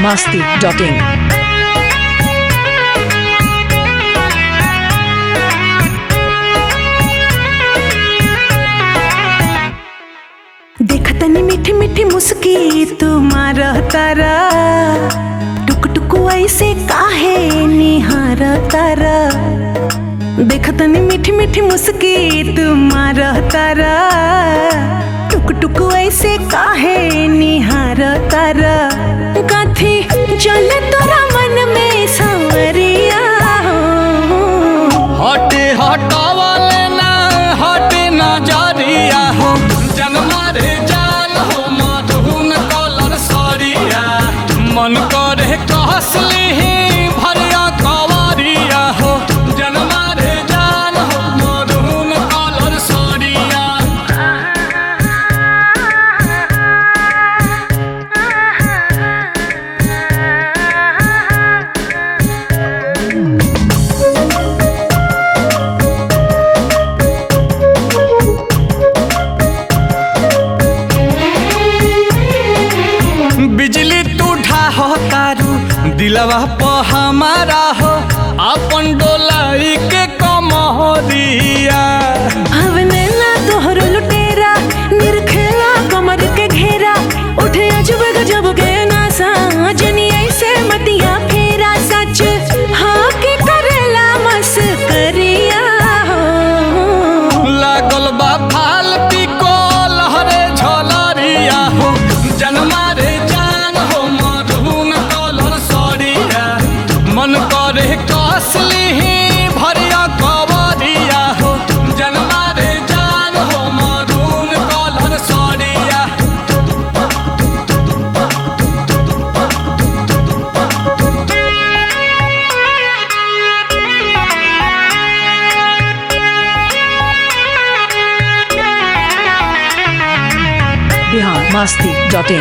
masti.in. देखतनी मीठी मीठी मुस्की तुम्हार तारा टुक टुक ऐसे काहे निहार तारा देखतनी मीठी मीठी मुस्की तुम्हार तारा टुक टुक ऐसे काहे निहार तारा कथी चले तोरा मन में सांवरिया हो हटे हटावले ना हटे नजरिया हो जनमा रे जान हो मधुन कलर सरिया मन करे कहसली भरिया कवरिया हो जनमा रे जान हो मधुन कलर सरिया बिजली टूठा हो तारू दिलवा प हमारा हो अपन डोलाई के कमरिया हवने ना तोहर लुटेरा निरखेला कमर के घेरा उठे अजब गजब के नासा जनी ऐसे मतिया फेरा सच हाँ के करेला मस करिया हो लागल बा फालती को लहरे झलरिया हो जनमा रे जान हो मधुन कलर सरिया मन करे कसली भरिया कवरिया हो जनमा रे जान हो मधुन कलर सरिया Bihar masti.in.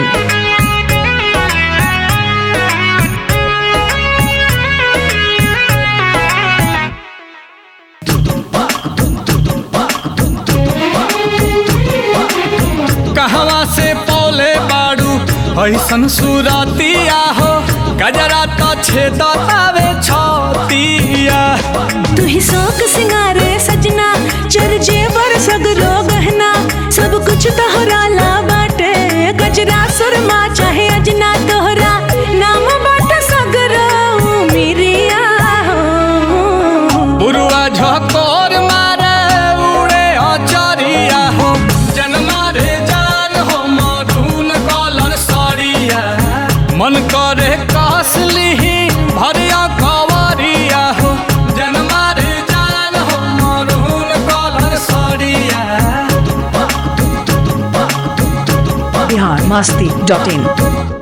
कहवा से पौले बाड़ू ऐसन सुरतिया हो गजरा तो छेदतावे छतिया तू ही शौक सिंगारे सजना चर जेवर सगरो गहना सब कुछ तोहरा ला बाटे गजरा सुरमा चाहे अजना तोहरा नाम बाटे सगरो मिरिया हो बुरुआ झकोर मारे उड़े अचरिया हो जनमा रे जान हो मधुन कलर सरिया मन करे कसली भरिया कवरिया हो जनमा रे जान हो मधुन कलर सरिया Bihar masti.in.